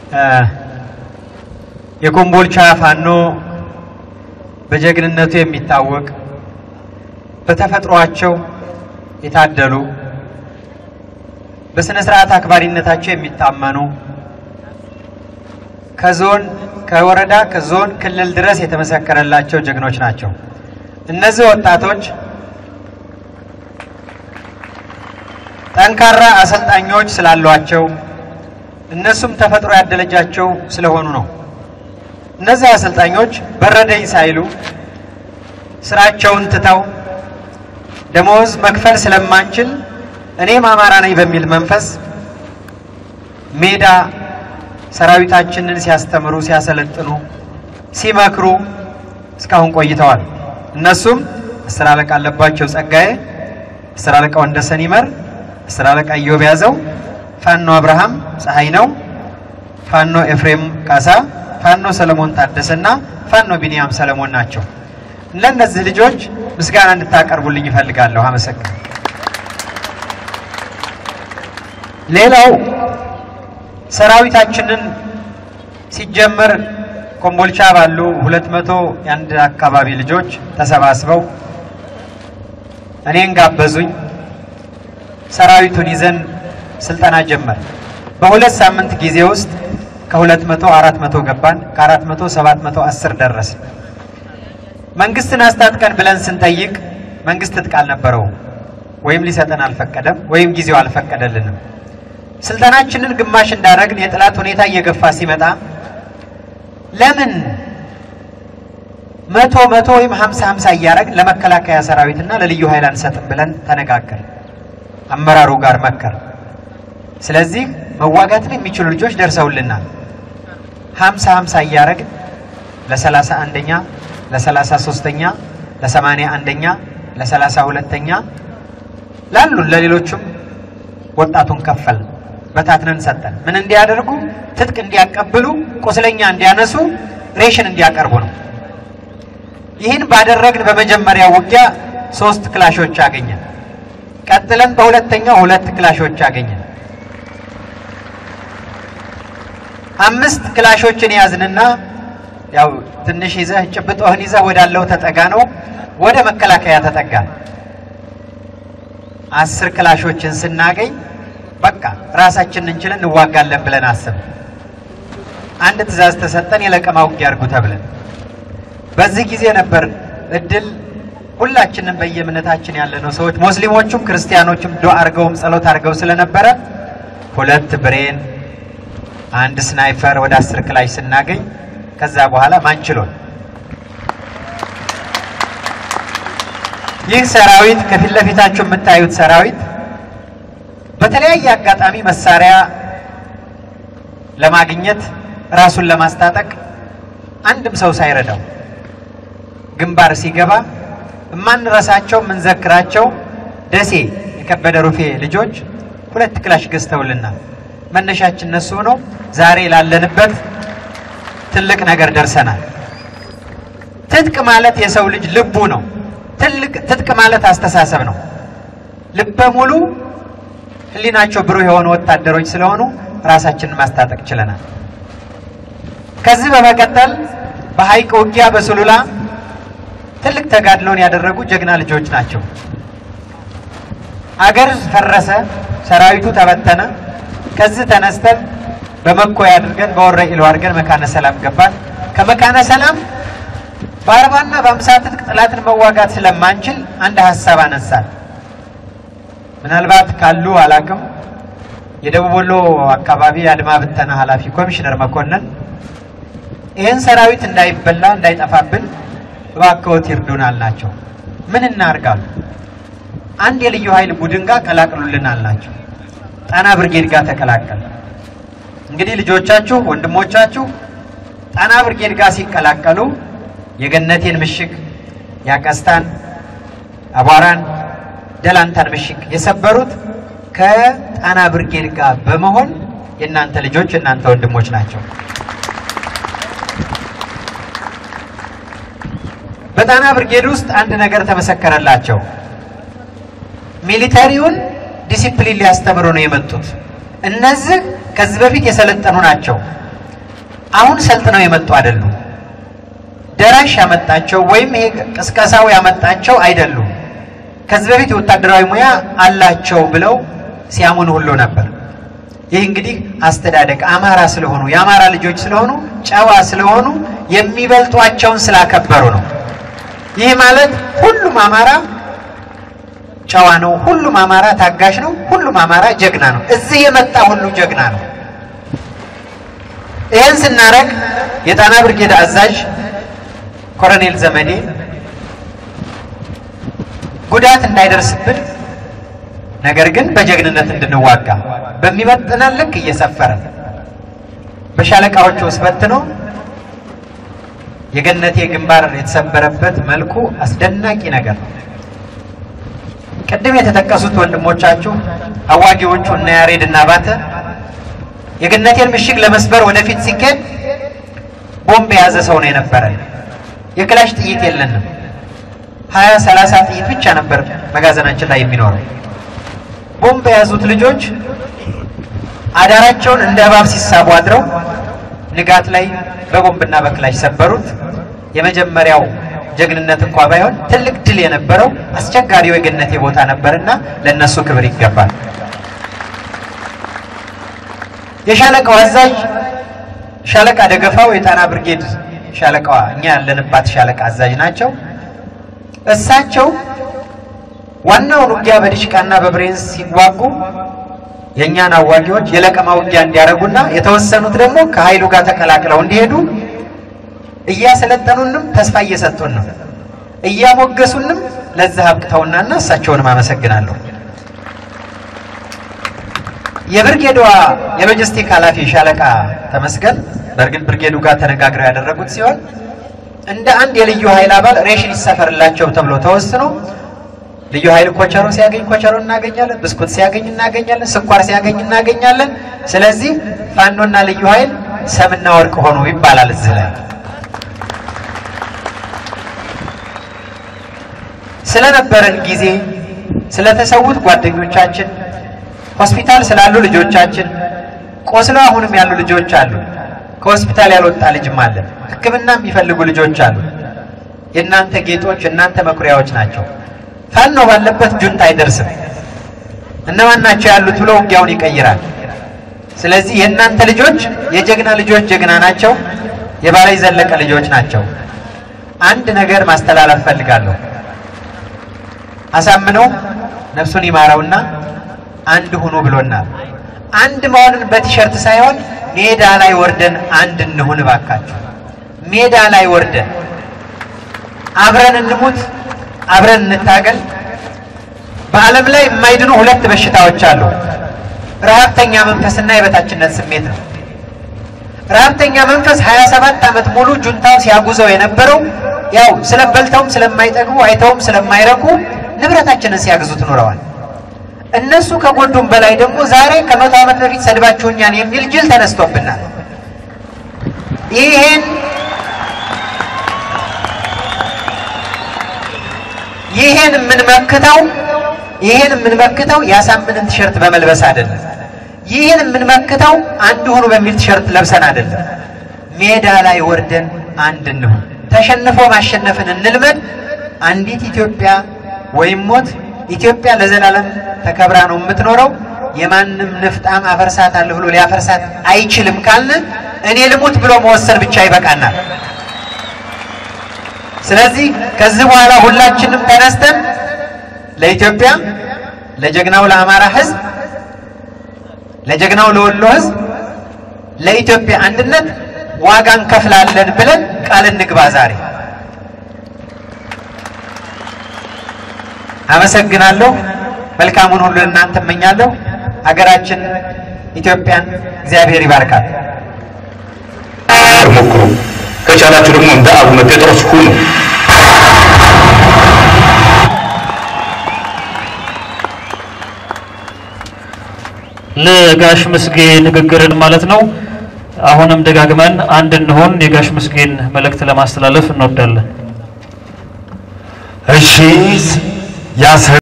የኮምቦልቻ ፋኖ በጀግንነቱ የሚታወቅ በተፈጥሯቸው የታደሉ በስነ ስርዓት አክባሪነታቸው የሚታመኑ ከዞን ከወረዳ ከዞን ክልል ድረስ የተመሰከረላቸው ጀግኖች ናቸው። እነዚህ ወጣቶች ጠንካራ አሰልጣኞች ስላሏቸው እነሱም ተፈጥሮ ያደለጃቸው ስለሆኑ ነው። እነዚህ አሰልጣኞች በረደኝ ሳይሉ ስራቸውን ትተው ደሞዝ መክፈል ስለማንችል እኔም አማራ ነኝ በሚል መንፈስ ሜዳ ሰራዊታችንን ሲያስተምሩ፣ ሲያሰለጥኑ፣ ሲመክሩ እስካሁን ቆይተዋል። እነሱም አስር አለቃ አለባቸው ጸጋዬ፣ አስር አለቃ ወንደሰን ይመር፣ አስር አለቃ ኢዮብ ያዘው፣ ፋኖ አብርሃም ፀሐይ ነው፣ ፋኖ ኤፍሬም ካሳ፣ ፋኖ ሰለሞን ታደሰና ፋኖ ቢንያም ሰለሞን ናቸው። ለእነዚህ ልጆች ምስጋና እንድታቀርቡልኝ ይፈልጋለሁ። አመሰግን ሌላው ሰራዊታችንን ሲጀመር ኮምቦልቻ ባሉ ሁለት መቶ የአንድ አካባቢ ልጆች ተሰባስበው እኔን ጋበዙኝ። ሰራዊቱን ይዘን ስልጠና ጀመር። በሁለት ሳምንት ጊዜ ውስጥ ከሁለት መቶ አራት መቶ ገባን። ከአራት መቶ ሰባት መቶ አስር ደረስን። መንግስትን አስታጥቀን ብለን ስንጠይቅ መንግስት ትጥቅ አልነበረውም፣ ወይም ሊሰጠን አልፈቀደም፣ ወይም ጊዜው አልፈቀደልንም። ስልጠናችንን ግማሽ እንዳደረግን የጠላት ሁኔታ እየገፋ ሲመጣ ለምን መቶ መቶ ወይም ሀምሳ ሀምሳ እያደረግን ለመከላከያ ሰራዊትና ለልዩ ኃይል አንሰጥም ብለን ተነጋገር አመራሩ ጋር መከር። ስለዚህ መዋጋትን የሚችሉ ልጆች ደርሰውልናል። ሀምሳ ሀምሳ እያደረግን ለሰላሳ አንደኛ ለሰላሳ ሶስተኛ ለሰማንያ አንደኛ ለሰላሳ ሁለተኛ ላሉን ለሌሎቹም ወጣቱን ከፈል በታትነን ሰጠን። ምን እንዲያደርጉ? ትጥቅ እንዲያቀብሉ፣ ቁስለኛ እንዲያነሱ፣ ሬሽን እንዲያቀርቡ ነው። ይህን ባደረግን በመጀመሪያ ውጊያ ሶስት ክላሾች አገኘን። ቀጥለን በሁለተኛው ሁለት ክላሾች አገኘን። አምስት ክላሾችን ያዝንና ያው ትንሽ ይዘህ ጭብጦህን ይዘህ ወዳለው ተጠጋ ነው። ወደ መከላከያ ተጠጋ። አስር ክላሾችን ስናገኝ በቃ ራሳችንን እንችለን እንዋጋለን ብለን አስብ። አንድ ትዕዛዝ ተሰጠን፣ የለቀማ ውጊያ አድርጉ ተብለን። በዚህ ጊዜ ነበር እድል ሁላችንም በየእምነታችን ያለነው ሰዎች ሙስሊሞቹም ክርስቲያኖቹም ዱዓ አድርገውም ጸሎት አድርገው ስለነበረ ሁለት ብሬን አንድ ስናይፐር ወደ አስር ክላሽ ስናገኝ ከዛ በኋላ ማንችሎን ይህ ሰራዊት ከፊት ለፊታችሁ የምታዩት ሰራዊት በተለያየ አጋጣሚ መሳሪያ ለማግኘት ራሱን ለማስታጠቅ አንድም ሰው ሳይረዳው ግንባር ሲገባ የማንረሳቸው የምንዘክራቸው ደሴ የከበደ ሩፌ ልጆች ሁለት ክላሽ ገዝተውልናል። መነሻችን እነሱ ነው። ዛሬ ላለንበት ትልቅ ነገር ደርሰናል። ትጥቅ ማለት የሰው ልጅ ልቡ ነው። ትልቅ ትጥቅ ማለት አስተሳሰብ ነው። ልበ ሙሉ ሕሊናቸው ብሩህ የሆኑ ወታደሮች ስለሆኑ ራሳችንን ማስታጠቅ ችለናል። ከዚህ በመቀጠል በሐይቅ ውጊያ በሱሉላ ትልቅ ተጋድሎን ያደረጉ ጀግና ልጆች ናቸው። አገር ፈረሰ፣ ሰራዊቱ ተበተነ። ከዚህ ተነስተን በመኮይ አድርገን በወረ ኢሉ አድርገን መካነ ሰላም ገባን። ከመካነ ሰላም በአርባና በአምሳ ትጥቅ ጠላትን መዋጋት ስለማንችል አንድ ሀሳብ አነሳል። ምናልባት ካሉ አላቅም የደቡብ ወሎ አካባቢ የአድማ ብተና ኃላፊ ኮሚሽነር መኮንን ይህን ሰራዊት እንዳይበላ እንዳይጠፋብን እባክዎት ይርዱን አልናቸው። ምን እናርጋሉ? አንድ የልዩ ኃይል ቡድን ጋር ቀላቅሉልን አልናቸው። ጣና ብርጌድ ጋር ተቀላቀል። እንግዲህ ልጆቻችሁ ወንድሞቻችሁ ጣና ብርጌድ ጋር ሲቀላቀሉ የገነቴን ምሽግ ያቀስታን፣ አቧራን፣ ደላንታን ምሽግ የሰበሩት ከጣና ብርጌድ ጋር በመሆን የእናንተ ልጆች የእናንተ ወንድሞች ናቸው። በጣና ብርጌድ ውስጥ አንድ ነገር ተመሰከረላቸው። ሚሊተሪውን ዲሲፕሊን ሊያስተምሩ ነው የመጡት። እነዚህ ከዚህ በፊት የሰለጠኑ ናቸው። አሁን ሰልጥነው የመጡ አይደሉም። ደራሽ ያመጣቸው ወይም ይሄ ቅስቀሳው ያመጣቸው አይደሉም። ከዚህ በፊት የወታደራዊ ሙያ አላቸው ብለው ሲያሙን ሁሉ ነበር። ይህ እንግዲህ አስተዳደግ አማራ ስለሆኑ የአማራ ልጆች ስለሆኑ ጨዋ ስለሆኑ የሚበልጧቸውን ስላከበሩ ነው። ይህ ማለት ሁሉም አማራ ጨዋ ነው፣ ሁሉም አማራ ታጋሽ ነው፣ ሁሉም አማራ ጀግና ነው። እዚህ የመጣ ሁሉ ጀግና ነው። ይህን ስናደርግ የጣና ብርጌድ አዛዥ ኮሎኔል ዘመዴ ጉዳት እንዳይደርስብን ነገር ግን በጀግንነት እንድንዋጋ በሚመጥነን ልክ እየሰፈረ በሻለቃዎቹ ውስጥ በትኖ የገነቴ ግንባር የተሰበረበት መልኩ አስደናቂ ነገር ነው። ቅድም የተጠቀሱት ወንድሞቻችሁ አዋጊዎቹ እና ያሬድ እና ባተ የገነቴን ምሽግ ለመስበር ወደፊት ሲኬድ ቦምብ የያዘ ሰው ነው የነበረ። የክላሽ ጥይት የለንም። ሀያ ሰላሳ ጥይት ብቻ ነበር መጋዘናችን ላይ የሚኖረው። ቦምብ የያዙት ልጆች አዳራቸውን እንደ እባብ ሲሳቡ አድረው ንጋት ላይ በቦምብና በክላሽ ሰበሩት። የመጀመሪያው ጀግንነት እንኳ ባይሆን ትልቅ ድል የነበረው አስቸጋሪው የገነቴ ቦታ ነበርና ለነሱ ክብር ይገባል። የሻለቃው አዛዥ ሻለቃ ደገፋው የጣና ብርጌድ ሻለቃዋ እኛ ያለንባት ሻለቃ አዛዥ ናቸው። እሳቸው ዋናውን ውጊያ በዲሽቃና በብሬንስ ሲዋጉ የእኛን አዋጊዎች የለቀማ ውጊያ እንዲያደርጉና የተወሰኑት ደግሞ ከኃይሉ ጋር ተቀላቅለው እንዲሄዱ እያሰለጠኑንም ተስፋ እየሰጡን ነው። እያሞገሱንም ለዛ አብቅተውናና እሳቸውንም አመሰግናለሁ። የብርጌዷ የሎጂስቲክ ኃላፊ ሻለቃ ተመስገን በእርግጥ ብርጌዱ ጋር ተነጋግረው ያደረጉት ሲሆን እንደ አንድ የልዩ ኃይል አባል ሬሽን ይሰፈርላቸው ተብሎ ተወስኖ ልዩ ኃይል ኮቸሮ ሲያገኝ ኮቸሮ እናገኛለን፣ ብስኩት ሲያገኝ እናገኛለን፣ ስኳር ሲያገኝ እናገኛለን። ስለዚህ ፋኖና ልዩ ኃይል ሰምና ወርቅ ሆኑ ይባላል። እዚህ ላይ ስለነበረን ጊዜ ስለተሰዉት ጓደኞቻችን ሆስፒታል ስላሉ ልጆቻችን ቆስለው አሁንም ያሉ ልጆች አሉ። ከሆስፒታል ያልወጣ ልጅም አለ። ሕክምና የሚፈልጉ ልጆች አሉ። የእናንተ ጌጦች፣ እናንተ መኩሪያዎች ናቸው። ፋኖ ባለበት ጁንታ አይደርስም። እነማን ናቸው ያሉት ብሎ ውጊያውን ይቀይራል። ስለዚህ የእናንተ ልጆች የጀግና ልጆች ጀግና ናቸው። የባላይ ዘለቀ ልጆች ናቸው። አንድ ነገር ማስተላለፍ ፈልጋለሁ። አሳምነው ነፍሱን ይማረውና አንድ ሁኑ ብሎናል። አንድ መሆንን በቲሸርት ሳይሆን ሜዳ ላይ ወርደን አንድ እንሁን እባካችሁ። ሜዳ ላይ ወርደን አብረን እንሙት፣ አብረን እንታገል። በዓለም ላይ የማይድኑ ሁለት በሽታዎች አሉ። ረሀብተኛ መንፈስና የበታችነት ስሜት ነው። ረሀብተኛ መንፈስ 27 ዓመት ሙሉ ጁንታው ሲያጉዘው የነበረው ያው ስለበልተውም ስለማይጠግቡ አይተውም ስለማይረኩ ንብረታችንን ሲያግዙት ኑረዋል። እነሱ ከጎዱም በላይ ደግሞ ዛሬ ከመቶ ዓመት በፊት ሰድባችሁኛል የሚል ጅል ተነስቶብናል። ይሄን ይሄን የምንመክተው ይሄን የምንመክተው ያሳምንን ቲሸርት በመልበስ አይደለም። ይህን የምንመክተው አንድ ሁኑ በሚል ቲሸርት ለብሰን አይደለም። ሜዳ ላይ ወርደን አንድ እንሁን። ተሸንፎ ማሸነፍን እንልመድ። አንዲት ኢትዮጵያ ወይም ሞት ኢትዮጵያ ለዘላለም ተከብራ ነው የምትኖረው። የማንም ንፍጣም አፈርሳታለሁ ብሎ ሊያፈርሳት አይችልም ካልን እኔ ልሙት ብሎ መወሰን ብቻ ይበቃናል። ስለዚህ ከዚህ በኋላ ሁላችንም ተነስተን ለኢትዮጵያ፣ ለጀግናው ለአማራ ሕዝብ፣ ለጀግናው ለወሎ ሕዝብ፣ ለኢትዮጵያ አንድነት ዋጋ እንከፍላለን ብለን ቃል እንግባ ዛሬ። አመሰግናለሁ። መልካሙን ሁሉ እናንተ እመኛለሁ። ሀገራችን ኢትዮጵያን እግዚአብሔር ይባርካል። ሞክሩ። ከቻላችሁ ደግሞ እንደ አቡነ ጴጥሮስ ሁኑ። ለጋሽ ምስጌ ንግግርን ማለት ነው። አሁንም ደጋግመን አንድ እንሆን የጋሽ ምስጌን መልእክት ለማስተላለፍ እንወዳለን። እሺ ያስ